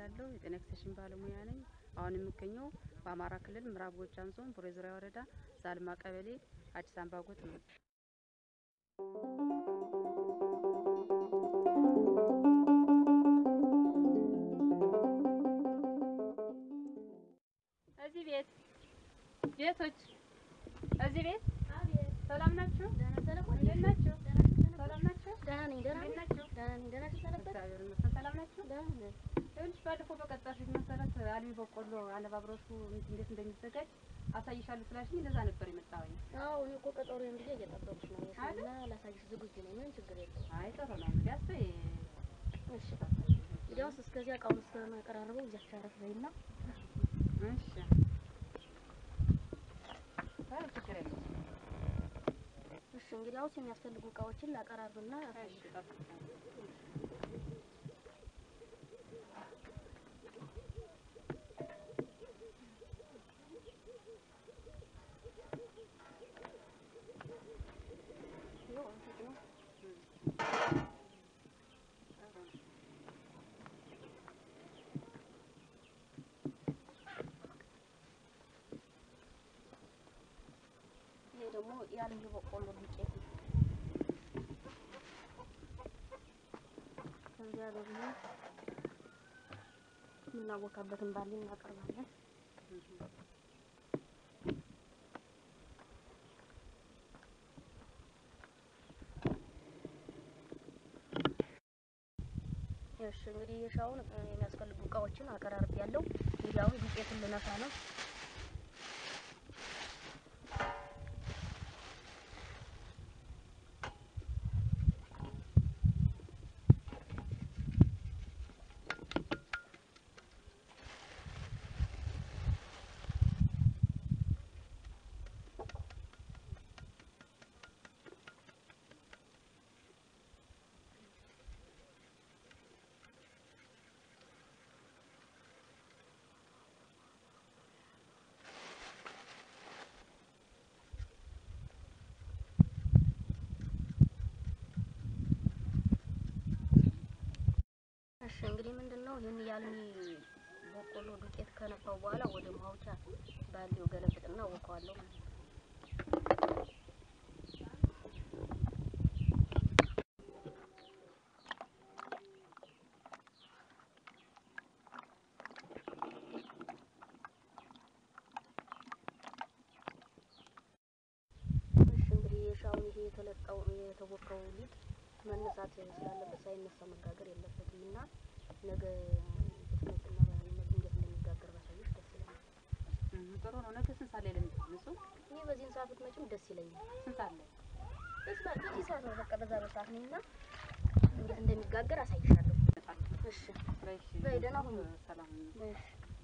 እባላለሁ። የጤና ኤክስቴንሽን ባለሙያ ነኝ። አሁን የምገኘው በአማራ ክልል ምዕራብ ጎጃም ዞን ቡሬ ዙሪያ ወረዳ ዛልማ ቀበሌ አዲስ አምባጎጥ ነው። እዚህ ቤት ቤቶች እዚህ ቤት ሰላም ናችሁ? እንዴት ናችሁ? ሰላም ናችሁ? ደህና ነኝ። ደህና እንዴት ነኝ። ናችሁ? ደህና ነኝ። ደህና ነኝ። ሰነበት እግዚአብሔር ይመስገን። ሰላም ናችሁ? ደህና ነኝ። ይኸውልሽ ባለፈው በቀጠርሽኝ መሰረት አልሚ በቆሎ አነባብረሹ እንዴት እንደሚዘጋጅ አሳይሻለሁ ስላልሽኝ ለዛ ነበር የመጣሁኝ። አዎ እኔ እኮ ቀጠሮዬን ጊዜ እየጠበኩሽ ነው አይደል? እና ላሳይሽ ዝግጁ ነኝ። ምንም ችግር የለውም። አይ ጥሩ ነው እንግዲህ አስበይ። እሺ እንግዲያውስ እስከዚያ እቃውን እስከማቀራረበው እዚያች አረፍ በይና እሺ አይ ችግር የለውም። እሺ እንግዲያውስ የሚያስፈልጉ እቃዎችን ላቀራርብና እሺ ጠብቂኝ። ይኸው እንትን ነው። ይሄ ደግሞ የአልሚ በቆሎ ዱቄት ነው። ከዚያ ደግሞ የምናቦካበትን ባሊ እናቀርባለን። እሺ እንግዲህ የሻውን እ፣ የሚያስፈልጉ እቃዎችን አቀራርብ ያለው እንግዲህ አሁን ዱቄቱን ልነፋ ነው። እሺ እንግዲህ ምንድን ነው ይህን የአልሚ በቆሎ ዱቄት ከነፋው በኋላ ወደ ማውጫ ባሊው ገለብጥና አወቀዋለሁ ማለት ነው። እሺ እንግዲህ የሻውን ይሄ የተለጣው የተቦካው ሊጥ መነሳት ስላለበት ሳይነሳ መጋገር የለበትም እና ነገ ብትመጭና እንዴት እንደሚጋገር ባሳየሽ ደስ ይለኛል። እም፣ ጥሩ ነው። ነገ ስንት ሰዓት ላይ ለምትነሱ? እኔ በዚህን ሰዓት ብትመጭም ደስ ይለኛል። ስንት ሰዓት ላይ? በዚህ ሰዓት በዚህ ሰዓት ነው በቃ በዛ በሰዓት ነኝ እና እንዴት እንደሚጋገር አሳይሻለሁ። እሺ በይ እሺ። በይ፣ ደህና ሁኚ። ሰላም እሺ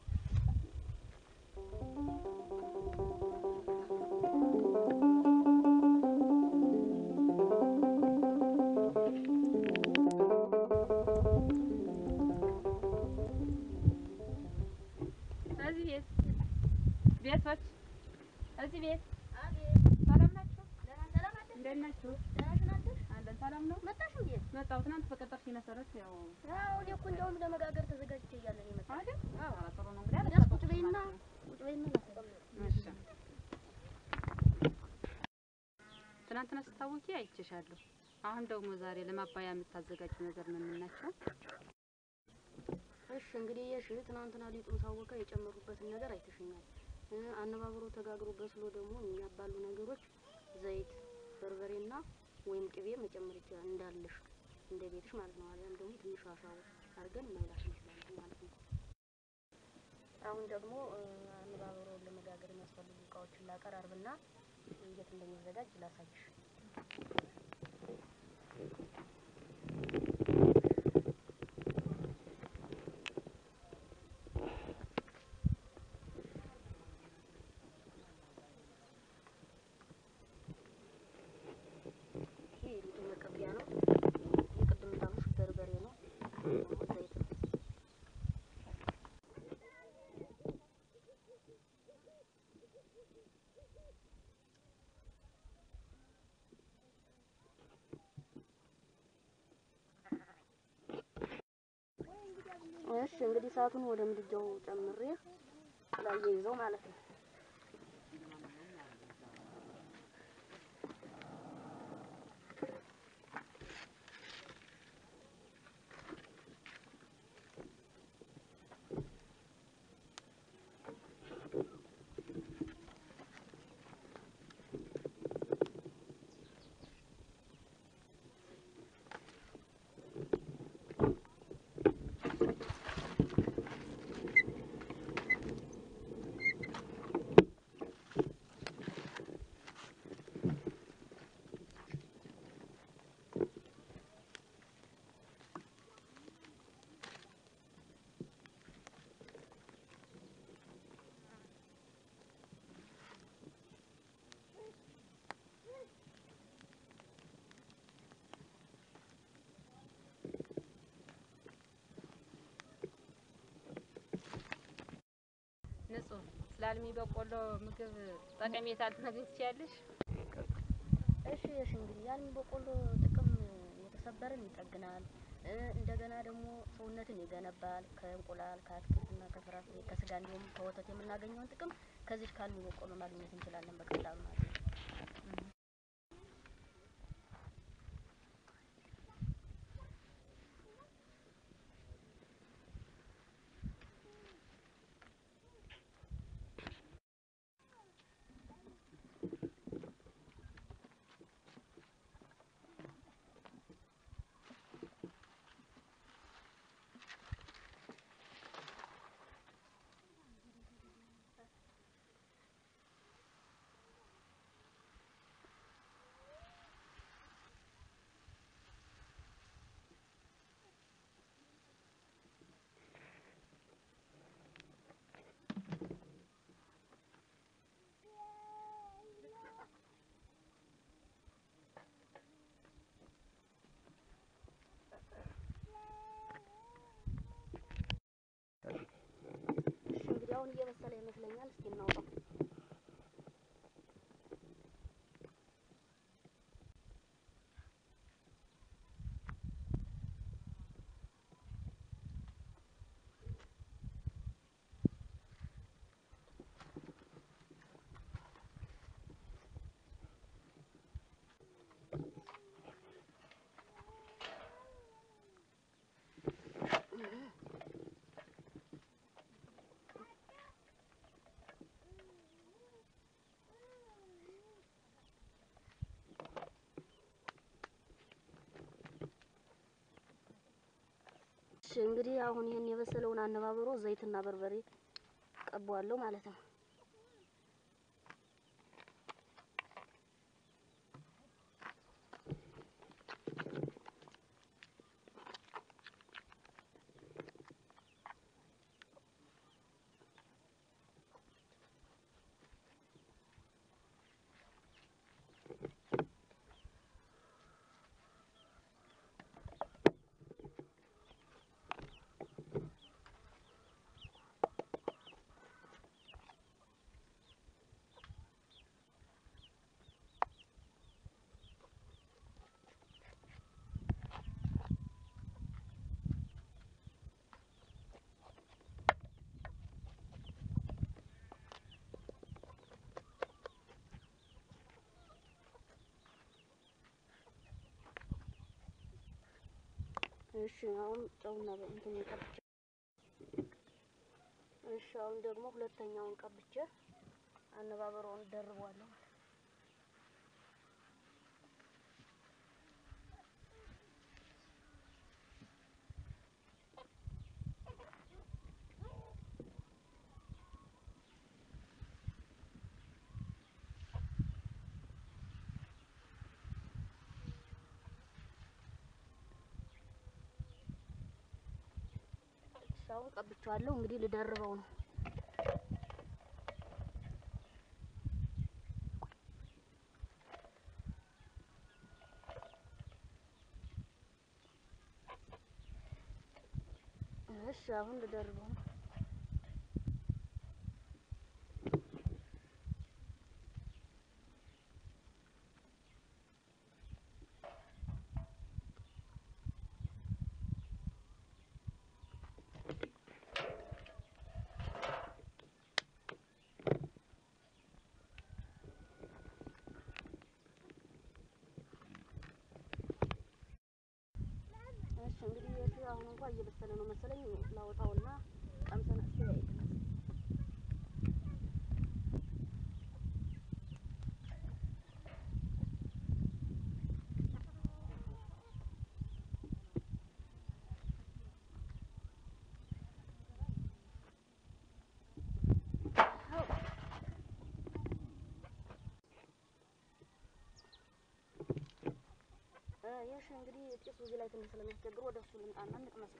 እዚህ ቤት ቤቶች እዚህ ቤት አቤት ሰላም ናችሁ? ደህና ሰላም አለ እንዴት ናችሁ? ደህና ናችሁ? አለን ሰላም ነው። መጣሽ እንዴ? መጣሁ ትናንት በቀጠርሽኝ መሰረት ያው አዎ እኔ እኮ እንደውም ለመጋገር ተዘጋጅቼ እያለ ነው የመጣሁት። አይደል? አዎ ኧረ ጥሩ ነው እንግዲህ እንግዲያስ ቁጭ በይና ቁጭ በይና ላሳይሽ። እሺ። ትናንትና ስታወቂ አይቼሻለሁ። አሁን ደግሞ ዛሬ ለማባያ የምታዘጋጁ ነገር ምን ምን ናቸው? እሺ እንግዲህ የሽ ትናንትና ሊጡን ሳወቀ የጨመሩበትን ነገር አይተሽኛል። እ፣ አነባብሮ ተጋግሮ በስሎ ደግሞ የሚያባሉ ነገሮች ዘይት፣ በርበሬና ወይም ቅቤ መጨመር ይችላል እንዳለሽ እንደ ቤትሽ ማለት ነው። አሊያም ደግሞ ትንሽ አሻው አድርገን መብላት እንችላለን ማለት ነው። አሁን ደግሞ እ፣ አነባብሮውን ለመጋገር የሚያስፈልጉ እቃዎችን ላቀራርብና እንዴት እንደሚዘጋጅ ላሳይሽ። ይሄ የሊጡ መቀቢያ ነው። የቅድም እንዳልኩሽ በርበሬ ነው። ዘይት ነው። እንግዲህ እሳቱን ወደ ምድጃው ጨምሬ ላይ ይዘው ማለት ነው። ንጹህ ስለ አልሚ በቆሎ ምግብ ጠቀሜታ ልትነግሪኝ ትችያለሽ? እሺ እሺ እንግዲህ የአልሚ በቆሎ ጥቅም የተሰበረን ይጠግናል። እ እንደገና ደግሞ ሰውነትን ይገነባል። ከእንቁላል ከአትክልትና ከፍራፍሬ ከስጋ እንዲሁም ከወተት የምናገኘውን ጥቅም ከዚህ ከአልሚ በቆሎ ማግኘት እንችላለን በቀላሉ ማለት ነው። እሺ እንግዲህ አሁን እየበሰለ ይመስለኛል። እስኪ እናውጣው። እሺ እንግዲህ አሁን ይሄን የበሰለውን አነባበሮ ዘይትና በርበሬ ቀባዋለሁ ማለት ነው። እሺ አሁን ጨውና እንትን ቀብቼ እሺ አሁን ደግሞ ሁለተኛውን ቀብቼ አነባበሮውን ደርቧለሁ ማለት ነው። እሺ አሁን ቀብቼዋለሁ። እንግዲህ ልደርበው ነው። እሺ አሁን ልደርበው ነው። እየመሰለ ነው መሰለኝ። ላወጣውና ቀምሰን አስተያየት ይሽ እንግዲህ ጭሱ እዚህ ላይ ትንሽ ስለሚያስቸግር ወደ እሱ ልምጣና እንቅመስ።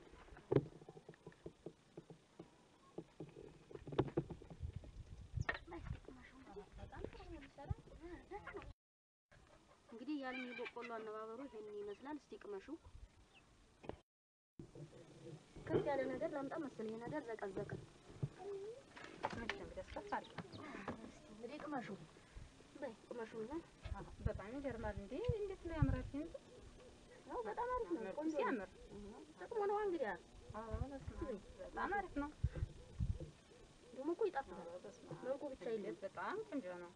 እንግዲህ ያንን የበቆሎ አነባበሩ ይሄንን ይመስላል። እስቲ ቅመሹ። ከፍ ያለ ነገር ላምጣ መሰለኝ። ይሄ ነገር ዘቀዘቀ። እንግዲህ ቅመሹ በይ ቅመሹና በጣም ይገርማል እንዴ! እንዴት ነው ያምራል! እንዴ ያው በጣም አሪፍ ነው። መልኩ ቆንጆ ነው። ሲያምር ጥቅሙ ነው እንግዲህ ያ አዎ፣ በስመ አብ በጣም አሪፍ ነው። ደግሞ እኮ ይጣፍጣል። በስመ አብ መልኩ ብቻ የለም። በጣም ቆንጆ ነው።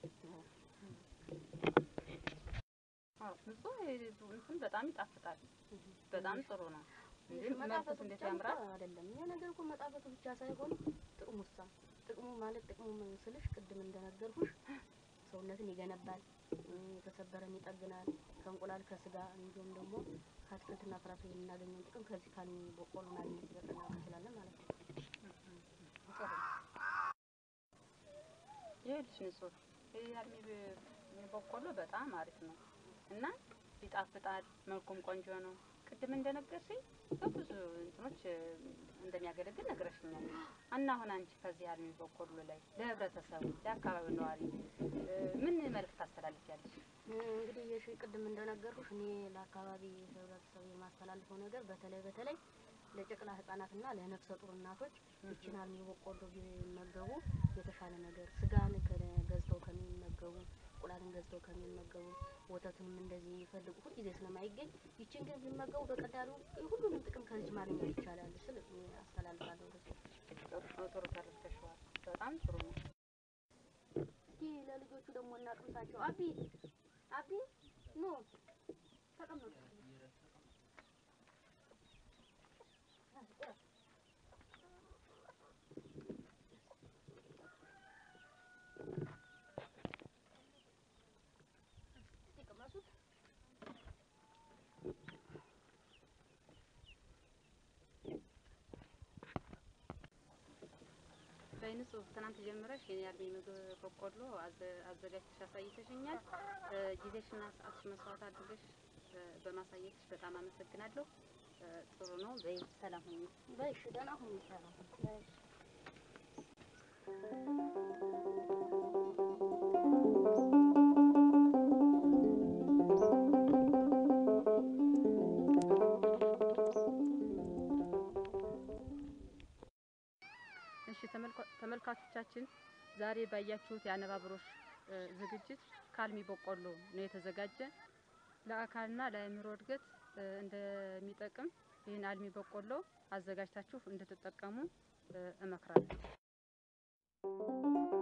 አዎ፣ ንጹህ እንትን በጣም ይጣፍጣል። በጣም ጥሩ ነው። እንዴ መልኩስ መጣፈጡ እንዴት ብቻ ያምራል! እኮ አይደለም። ይሄ ነገር እኮ መጣፈጡ ብቻ ሳይሆን ጥቅሙሳ ጥቅሙ ማለት ጥቅሙ ምን ስልሽ ቅድም እንደነገርኩሽ ሰውነትን ይገነባል፣ እ፣ የተሰበረን ይጠግናል። ከእንቁላል ከስጋ እንዲሁም ደግሞ ከአትክልትና ፍራፍሬ የምናገኘውን ጥቅም ከዚህ ካልሚ በቆሎ ማግኘት በቀላሉ እንችላለን ማለት ነው። ጥሩ ይኸውልሽ ንጹህ ይህ አልሚ ብ- በቆሎ በጣም አሪፍ ነው እና ይጣፍጣል። መልኩም ቆንጆ ነው። ቅድም እንደነገርሽኝ በብዙ እንትኖች እ፣ እንደሚያገለግል ነግረሽኛል። እና አሁን አንቺ ከዚህ አልሚ በቆሎ ላይ ለህብረተሰቡ፣ ለአካባቢው ነዋሪ እ፣ ምን መልዕክት ታስተላልፊያለሽ? እ፣ እንግዲህ የሺ ቅድም እንደነገርኩሽ እኔ ለአካባቢ ህብረተሰብ የማስተላልፈው ነገር በተለይ በተለይ ለጨቅላ ህጻናትና ለነፍሰ ጡር እናቶች ይችን አልሚ በቆሎ ቢመገቡ የተሻለ ነገር ስጋን ከ- ገዝተው ከሚመገቡ እንቁላልን ገዝተው ከሚመገቡ ወተትንም እንደዚህ የሚፈልጉ ሁልጊዜ ስለማይገኝ ይችን ግን ቢመገቡ በቀላሉ ሁሉንም ጥቅም ከዚህ ማግኘት ይቻላል ስል እኔ አስተላልፋለሁ። ጥሩ ጥሩ ተረድተሽዋል። በጣም ጥሩ ነው። እስኪ ለልጆቹ ደግሞ እናቅምሳቸው። አቢ አቢ ኖ ተቀመጡ። እስኪ ቅመሱት። በንጹህ ትናንት ጀምረሽ የኔ አልሚ ምግብ በቆሎ አዘ- አዘጋጅተሽ አሳይተሽኛል። እ፣ ጊዜሽና ሰዓትሽ መስዋዕት አድርገሽ እ፣ በማሳየትሽ በጣም አመሰግናለሁ። እ፣ ጥሩ ነው። በይ ሰላም ሁኚ። በይ እሺ፣ ደህና ሁኑ። ይሻላል። በይ እሺ። እሺ ተመልካ- ተመልካቾቻችን ዛሬ ባያችሁት የአነባበሮች እ፣ ዝግጅት ከአልሚ በቆሎ ነው የተዘጋጀ። ለአካልና ለአእምሮ እድገት እ፣ እንደሚጠቅም ይህን አልሚ በቆሎ አዘጋጅታችሁ እንድትጠቀሙ እ፣ እመክራለሁ።